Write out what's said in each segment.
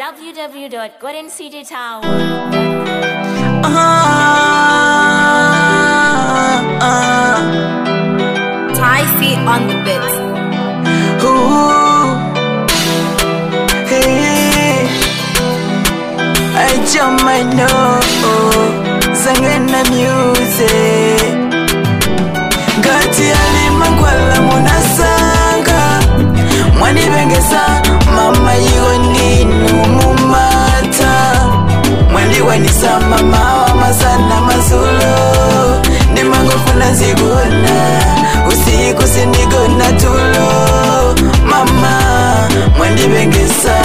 www.goldencitytower. Thai feet on the bit. Ooh, hey, I jump my nose, singing the music. Gati alimankwala munasanga mwanibengesa mama yiwo ninu mumata mwandiwanisa mama wa masana mazulo ndimangofuna zigona usiku sindigona tulo mama mwandibengesa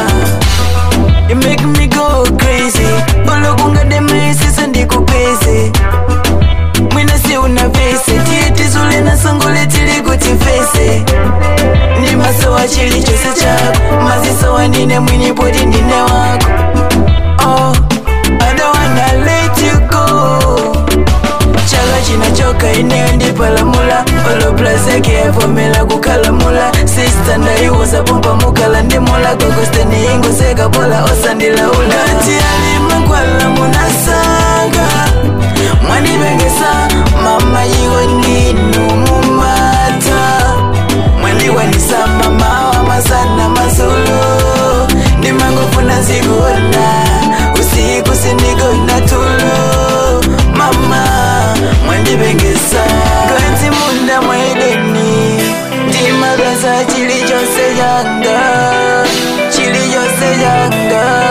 You make me go crazy olokunga demesisa ndikupeze mwina si una vese tiyetizule na songole tili kuti fese ndi masowa chili chose chako mazisowa ndine mwini poti ndine wako oh, I don't wanna let you go chaka chinachoka ineyo ndipalamula oloplazeke yavomela kukalamula sista ndaiuza pompa mukala ndimula gogosteni ingoseka pola osandilaula ngati alimankwala munasanga mwanibengesa mama yiwo ndinu mumata mwandiwanisa mama wa masana mazulu ndimangofuna zigona usiku sindigona tulo mama mwandibengesa ngati munda mwaideni ndimagaza chili chose changa chili chose changa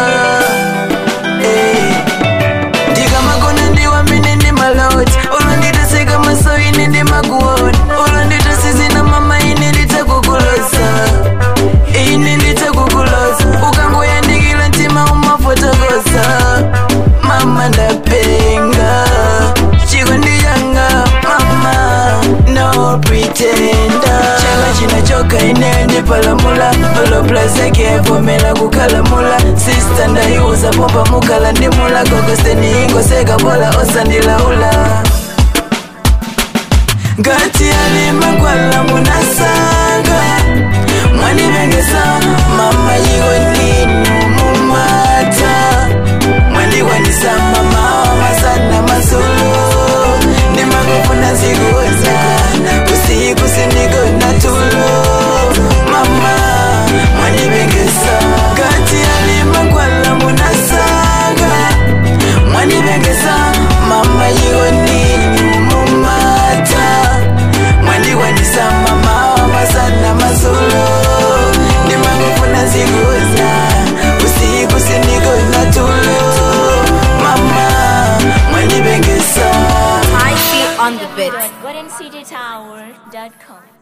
Eh. ndikamagona ndiwamene ndi maloti olonditeseka maso ine ndimakuona olonditasizina mama ine nditakukulosa ine nditakukulosa ukangoyandikila mtima umafotokosa mama ndapenga chikondi changa mama no pretenda chaka chinachoka ineyo ndipalamula oloplazake yavomela kukalamula sista ndaiuza pompa mukala ndimula gogosteni ingoseka pola osandilaula ngati alimankwala munasanga mwanibengesa mama yiwo ndinu mumata mwandiwanisa mama wa masana mazulu ndimangofuna zikuza usiku sindigona tulo mama mwanibengesa ngati alimankwala munasanga mwanibengesa mama yiwo ndinu mumata mwandiwanisa mama wa masana mazulu ndimangofuna zikuza usiku sindigona tulo mama mwandibengesa Thai feet on the bit. goldencitytower.com.